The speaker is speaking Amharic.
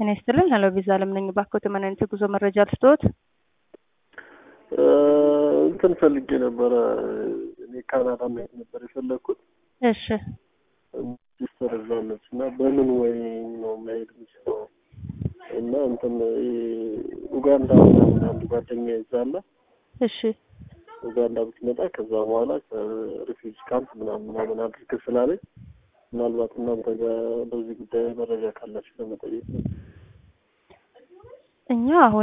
ጤና ይስጥልን። ሄሎ ቪዛ አለም ነኝ። እባክዎት ምን አይነት የጉዞ መረጃ ልስጥዎት? እንትን ፈልጌ ነበረ። እኔ ካናዳ መሄድ ነበር የፈለግኩት። እሺ ሲስተር እዛ ነች እና በምን ወይ ነው መሄድ የምችለው? እና እንትን ኡጋንዳ ምናምን አንድ ጓደኛ ይዛለ እሺ ኡጋንዳ ብትመጣ ከዛ በኋላ ከሪፊውጅ ካምፕ ምናምን ምናምን አድርግ ስላለኝ ምናልባት እናንተ ጋር በዚህ ጉዳይ መረጃ ካላችሁ ለመጠየቅ ነው። እኛ አሁን